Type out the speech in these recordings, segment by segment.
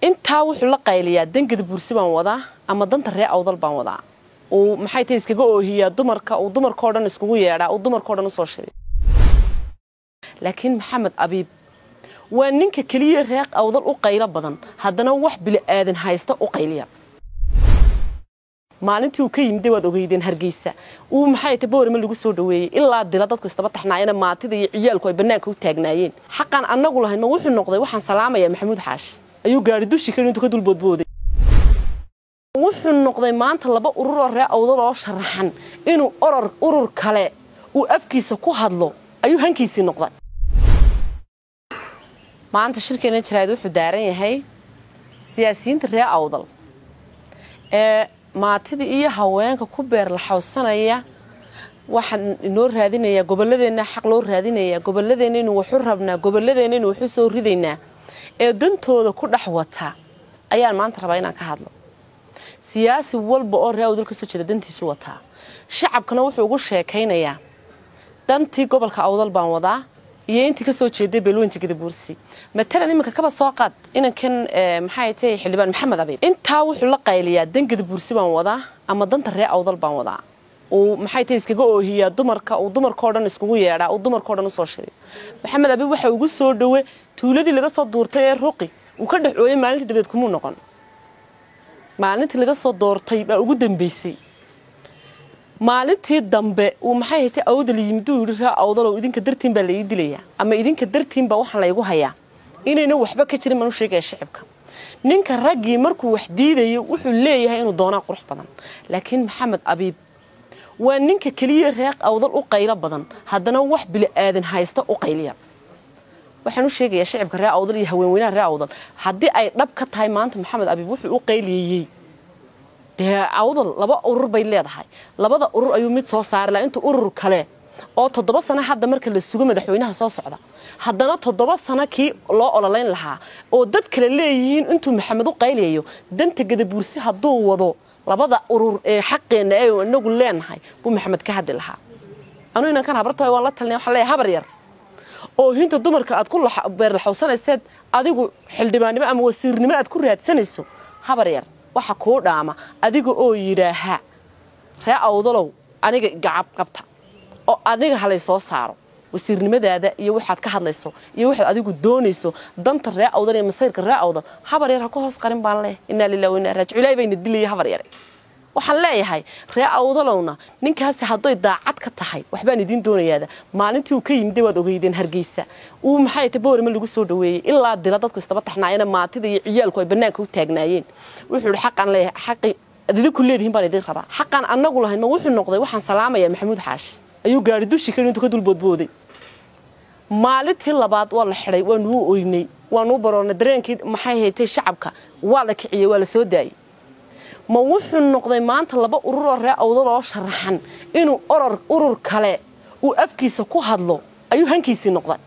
intaa wuxuu la qayliyaa dangada buursi baan wadaa ama danta ree awdal baan wadaa uu maxay tahay iskaga oohiyaa dumarka uu dumarkao dhan iskugu yeedhaa uu dumarkao dhan usoo shiray laakiin maxamed abiib waa ninka keliya reeq awdal u qaylo badan haddana wax bili'aadan haysta u qayliya maalintii uu ka yimid waad ogeydeen hargeysa uu maxay ta boorama lagu soo dhaweeyey ilaa dila dadku istaba taxnaayeen maatida iyo ciyaalku ay bannaanka u taagnaayeen xaqaan annagu lahayn ma wuxuu noqday waxaan salaamayaa maxamuud xaashi ayuu gaari dushi ka intuu ka dulboodbooday wuxuu noqday maanta laba urur oo ree awdal oo sharaxan inuu oror urur kale uu afkiisa ku hadlo ayuu hankiisii noqday maanta shirkeena jaraa'id wuxuu daaran yahay siyaasiyiinta ree awdal ee maatida iyo haweenka ku beer la xawsanaya waxaan inoo raadinayaa gobolladeenna xaq loo raadinayaa gobolladeenna inuu waxu rabnaa gobolladeenna inuu waxu soo ridaynaa ee dantooda ku dhex wata ayaan maanta rabaa inaan ka hadlo siyaasi walba oo ree awdal ka soo jeeda dantiisu wataa shacabkana wuxuu ugu sheekaynayaa dantii gobolka awdal baan wadaa iyo intii kasoo jeeday beelweynta gadabuursi matalan iminka kaba soo qaad inankan maxay tahay xildhibaan maxamed abiib intaa wuxuu la qayliyaa dan gadabuursi baan wadaa ama danta ree awdal baan wadaa uu maxay tahay iskaga oohiyaa dumarka uu dumarkao dhan iskugu yeedhaa uu dumarkao dhan usoo shiray maxamed abiib waxa ugu soo dhowe tuuladii laga soo duurtay ee ruqi uu ka dhex ooyay maalintii dabeed kumuu noqon maalintii laga soo doortay baa ugu dambaysay maalintii dambe uu maxay haytay awdal yimiduu yidhi raa awdalow idinka dartiin baa laii dilayaa ama idinka dartiin baa waxaan laygu hayaa inayna waxba ka jirin baan u sheegaya shicibka ninka raggii markuu wax diidayo wuxuu leeyahay inuu doonaa qurux badan laakiin maxamed abiib waa ninka keliya reeq awdal u qaylo badan haddana wax bili'aadan haysta u qayliya waxaan u sheegayaa shicibka ree awdal iyo haweenweynaha ree awdal haddii ay dhab ka tahay maanta maxamed abiib wuxuu u qayliyeeyey dee awdal laba urur bay leedahay labada urur ayuu mid soo saari laha inta urur kale oo toddoba sano hadda marka la sugo madaxweynaha soo socda haddana toddoba sano kii loo ololayn lahaa oo dad kale leeyihiin intuu maxamed u qayliyayo danta gadabuursi hadduu wado labada urur ee xaqeenna ee inagu leenahay buu maxamed ka hadli lahaa anuu inankan habarta waan la talnay waxaan leeyahay habar yar oo hinta dumarka aad ku beerlaxawsanayseed adigu xildhibaannimo ama wasiirnimo aad ku raadsanayso habar yar waxa kuu dhaama adiga oo yidhaaha ree awdalow aniga gacab qabta oo aniga halay soo saaro wasiirnimadaada iyo waxaad ka hadlayso iyo waxaad adigu doonayso danta ree awdal iyo masayrka ree awdal habar yar ha ku hoos qarin baan leh inaa lilah wa inaa raajic ilaahay bayna dilaya habar yare waxaan leeyahay ree awdalowna ninkaasi hadday daacad ka tahay waxbaan idiin doonayaada maalintii uu ka yimid waad ogeydeen hargeysa uu maxay ta boorama lagu soo dhaweeyey ilaa dila dadku istaba taxnaayeen maatida iyo ciyaalku ay bannaanka u taagnaayeen wuxuu yidhi xaqaan leeyahay xaqi ad idinku leedihiin baan idin rabaa xaqaan annagu lahayn ma wuxuu noqday waxaan salaamayaa maxamuud xaashi ayuu gaari dushi ka intuu ka dulboodbooday maalintii labaad waa la xidhay waanuu oynay waanuu baroornay dareenkii maxay haytay shacabka waa la kiciyey waa la soo daayey ma wuxuu noqday maanta laba urur oo ree awdal oo sharaxan inuu oror urur kale uu afkiisa ku hadlo ayuu hankiisii noqday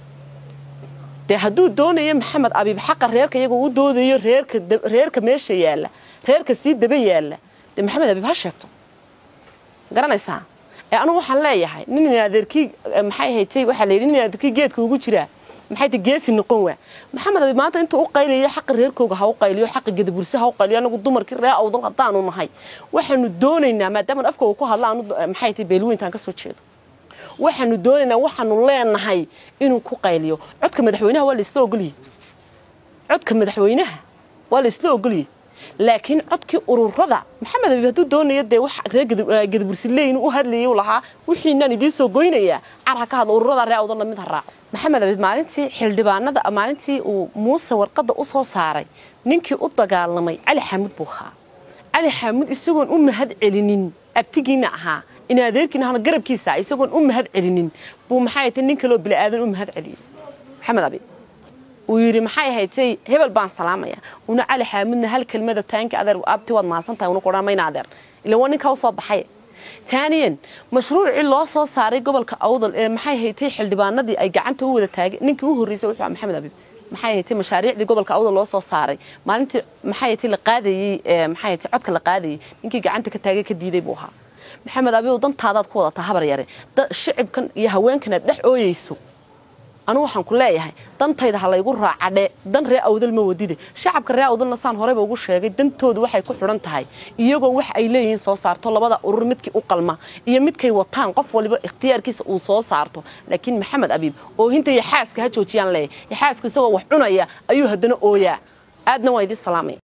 dee hadduu doonayo maxamed abiib xaqa reerka iyagoo u doodayo reerka meesha yaalla reerka sii daba yaalla dee maxamed abiib ha sheegto garanaysaa ee anugu waxaan leeyahay nin adeerkii maxay haytay waxaa la yidhi nin adeerkii geedka ugu jiraa maxay tay geesi noqon waa maxamed abiib maanta intuu u qayliyo xaqa reerkooga ha u qayliyo xaqa gadabursi ha u qayliyo anagu dumarkii ree awdal haddaanu nahay waxaanu doonaynaa maadaama afkooga ku hadla anu maxay tay beelweyntaan ka soo jeedo waxaanu doonaynaa waxaanu leenahay inuu ku qayliyo codka madaxweynaha waa laisla ogoliyey codka madaxweynaha waa laisla ogoliyey laakiin codkii ururada maxamed abiib hadduu doonayo dee wax reer gadabursileyn u hadlayay u lahaa wixiinaan idiin soo goynayaa car ha ka hadlo ururada ree awdalna mid ha raaco maxamed abiib maalintii xildhibaanada maalintii uu muuse warqadda u soo saaray ninkii u dagaalamay cali xaamud buu ahaa cali xaamud isagoon u mahad celinin abtigiina ahaa in adeerkiina ahna garabkiisa isagoon u mahad celinin buu maxay tay nin kaloo bili'aadan u mahad celiyey maxamed abiib uu yidhi maxay haytay hebel baan salaamaya una cali xaamudna hal kelmada taanka adeer abti waad mahadsantahay una kudhaa mayna adeer ila waa ninkaa usoo baxay taaniyan mashruucii loo soo saaray gobolka awdal ee maxay haytay xildhibaanadii ay gacanta u wada taageen ninkii u horreysay wuxuu ahaa maxamed abiib maxay haytay mashaariicdii gobolka awdal loo soo saaray maalintii maxay haytay la qaadayey maxay haytay codka la qaadayey ninkii gacanta ka taagay ka diiday buu ahaa maxamed abiib dantaadaad ku wadataa habar yare shicibkan iyo haweenkan aad dhex ooyeyso anu waxaan ku leeyahay dantayda ha laygu raacadhe dan ree awdal ma wadide shacabka ree awdalna saan horeyba ugu sheegay dantoodu waxay ku xidhan tahay iyagoo wax ay leeyihiin soo saarto labada urur midkii u qalma iyo midkay wataan qof waliba ikhtiyaarkiisa uu soo saarto laakiin maxamed abiib oohinta iyo xaaska ha joojiyaan leeyahy xaaska isagoo wax cunaya ayuu haddana ooyaa aadna waa idin salaamaya